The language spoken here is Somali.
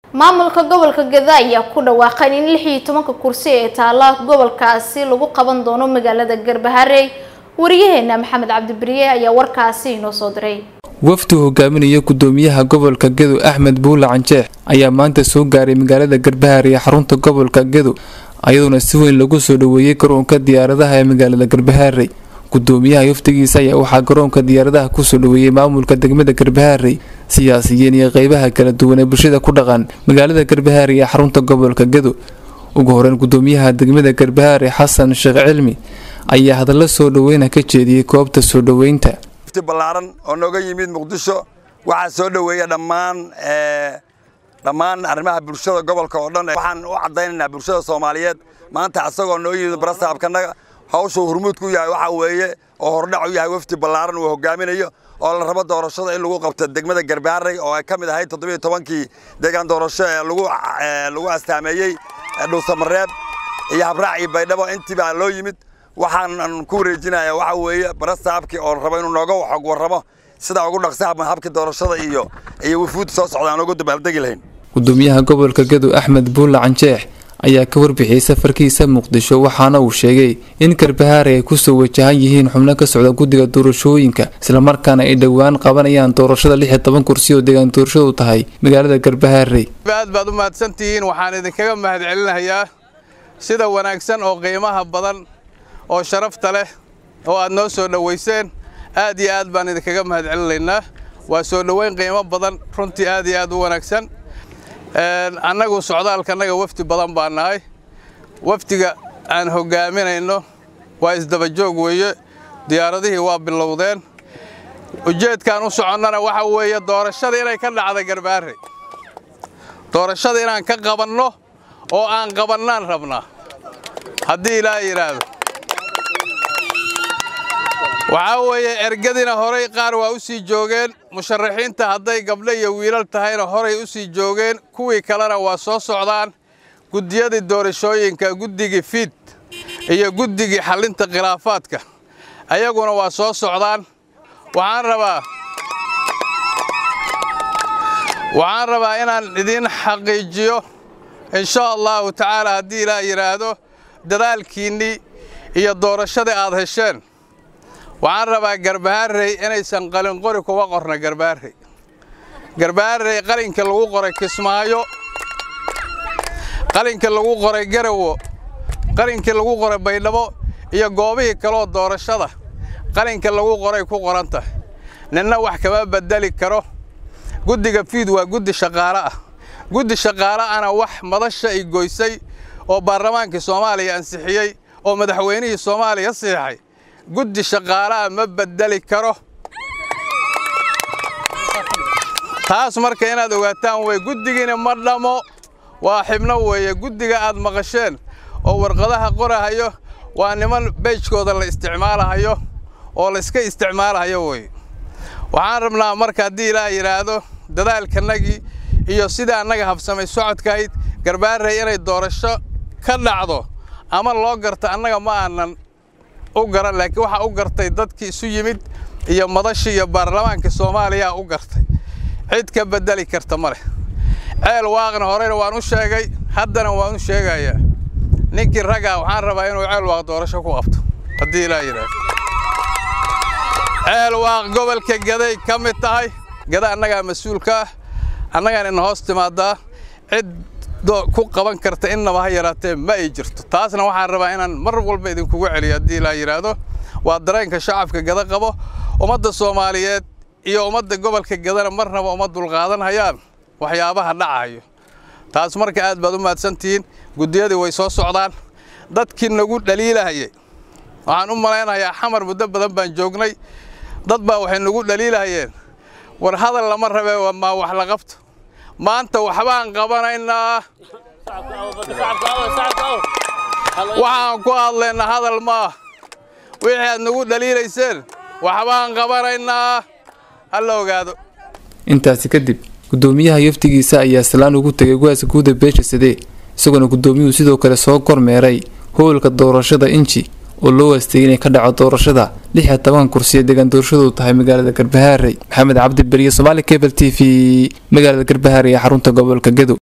maamulka gobolka geda ayaa ku dhawaaqay in lix iyo tobanka kursi ee taala gobolkaasi lagu qaban doono magaalada garbaharey wariyaheena maxamed cabdiberiye ayaa warkaasi inoo soo diray wafdi hogaaminaya gudoomiyaha gobolka gedo axmed buule canjeex ayaa maanta soo gaaray magaalada garbaharey ee xarunta gobolka gedo ayadoona si weyn lagu soo dhaweeyey garoonka diyaaradaha ee magaalada garbaharey gudoomiyaha wafdigiisa ayaa waxaa garoonka diyaaradaha kusoo dhaweeyey maamulka degmada garbaharey siyaasiyiin iyo qeybaha kala duwan ee bulshada ku dhaqan magaalada garbaharey ee xarunta gobolka gedo ugu horeyn gudoomiyaha degmada garbaharey xasan sheekh cilmi ayaa hadallo soo dhaweyna ka jeediyey goobta soo dhaweynta balaaran oo nooga yimid muqdisho waxaa soo dhoweeya dhammaan dhammaan arrimaha bulshada gobolka oo dhan waxaan u caddaynaynaa bulshada soomaaliyeed maanta asagoo noo yimid barasaabkanaga hawshuu hurmuudku yahay waxaa weeye oo hordhac u yahay wafdi ballaaran uu hogaaminayo oo la rabo doorashada in lagu qabto degmada garbaharey oo ay ka mid ahayd toddobiyo tobankii deegaan doorasho ee lagu astaameeyey dhuusamareeb iyo habraac iyo baydhabo intiibaa loo yimid waxaan ku wareejinaya waxa weeye barasaabkii oo rabo inuu nooga xog warramo sidaa ugu dhaqsaha habkii doorashada iyo iyo wafuud soo socda aan ugu dabaaldegi lahayn gudoomiyaha gobolka gedo axmed buulle canjeex ayaa ka warbixiyey safarkiisa muqdisho waxaana uu sheegay in garbahaare ay kusoo wajahan yihiin xubno ka socda guddiga doorashooyinka islamarkaana ay dhowaan qabanayaan doorashada lix iyo toban kursi oo deegaan doorashadu tahay magaalada garbahaarey aad baad u mahadsantihiin waxaan idinkaga mahad celinayaa sida wanaagsan oo qiimaha badan oo sharafta leh oo aad noo soo dhowayseen aad iyo aad baan idinkaga mahad celinaynaa waa soo dhoweyn qiimo badan runtii aad iyo aad u wanaagsan annagu socdaalkanaga wafdi badan baa nahay wafdiga aan hoggaaminayno waa isdabajoog weeye diyaaradihii waa bilowdeen ujeedkaan u soconnana waxa weeye doorashada inay ka dhacda garbaarey doorashada inaan ka qabanno oo aan qabannaan rabnaa haddii ilaa yidhaahdo waxaa weeye ergadina horay qaar waa u sii joogeen musharaxiinta hadday gabdho iyo wiilal tahayna horay u sii joogeen kuwii kalena waa soo socdaan guddiyadii doorashooyinka guddigii fiid iyo guddigii xallinta khilaafaadka ayaguna waa soo socdaan waxaan rabaa waxaan rabaa inaan idiin xaqiijiyo insha allahu tacaala haddii ilaa yidhaahdo dadaalkiinnii iyo doorashadii aad hesheen waxaan rabaa garbaharey inaysan qalinqori kuga qorna garbaharey garbaharey qalinka lagu qoray kismaayo qalinka lagu qoray garawo qalinkii lagu qoray baydhabo iyo goobihii kaleoo doorashada qalinka lagu qoray ku qoran tahay ninna wax kama bedeli karo guddiga fiid waa guddi shaqaale ah guddi shaqaale ana wax madasha ay goysay oo baarlamaankii soomaaliya ansixiyey oo madaxweynihii soomaaliya siixay guddi shaqaalaha ma bedeli karo taas marka inaad ogaataan wey guddigiina ma dhammo waa xibno weeye guddiga aad maqasheen oo warqadaha qorahayo waa niman beejkooda la isticmaalahayo oo layska isticmaalahayo wey waxaan rabnaa marka haddii ilaa yidhaahdo dadaalkanagii iyo sida annaga habsamay socodkahayd garbaarey inay doorasho ka dhacdo ama loo garto annaga ma aanan u garan laakiin waxaa u gartay dadkii isu yimid iyo madashii iyo baarlamaanka soomaaliyaa u gartay cid ka beddeli karta ma leh ceel waaqna horeyna waan u sheegay haddana waan u sheegayaa ninkii raggaa waxaan rabaa inuu ceel waaq doorasho ku qabto haddii ilaa yidhaahdo ceel waaq gobolka gaday ka mid tahay gada annagaa mas-uulka ah annagaan ina hoos timaadaa cid ku qaban karta innaba ha yaraatee ma ay jirto taasna waxaan rabaa inaan mar walba idinkugu celiyo haddii ilaa yidhaahdo waa dareenka shacabka gada qabo ummadda soomaaliyeed iyo ummadda gobolka gadana marnaba uma dulqaadan hayaan waxyaabaha dhacayo taas marka aad baad u mahadsantihiin guddiyadii way soo socdaan dadkii nagu dhaliilahayay waxaan u malaynayaa xamar muddo badan baan joognay dad baa waxay nagu dhaliilahayeen war hadal lama rabee maa wax la qabto maanta waxbaan qabanaynaa waxaan ku hadlaynaa hadal maah wixii aad nagu dhaliilayseen waxbaan qabanaynaa ha la ogaado intaasi kadib gudoomiyaha yaftigiisa ayaa salaan ugu tegay go-aasa guuda beesha sidee isagoona gudoomiyuhu sidoo kale soo kormeeray howlka doorashada inji oo loo waastayay inay ka dhaco doorashada lix iyo toban kursi ee deegaan doorashadu tahay magaalada garbahaarey maxamed cabdi beriye somaali cable t v magaalada garbahaarey ee xarunta gobolka gedo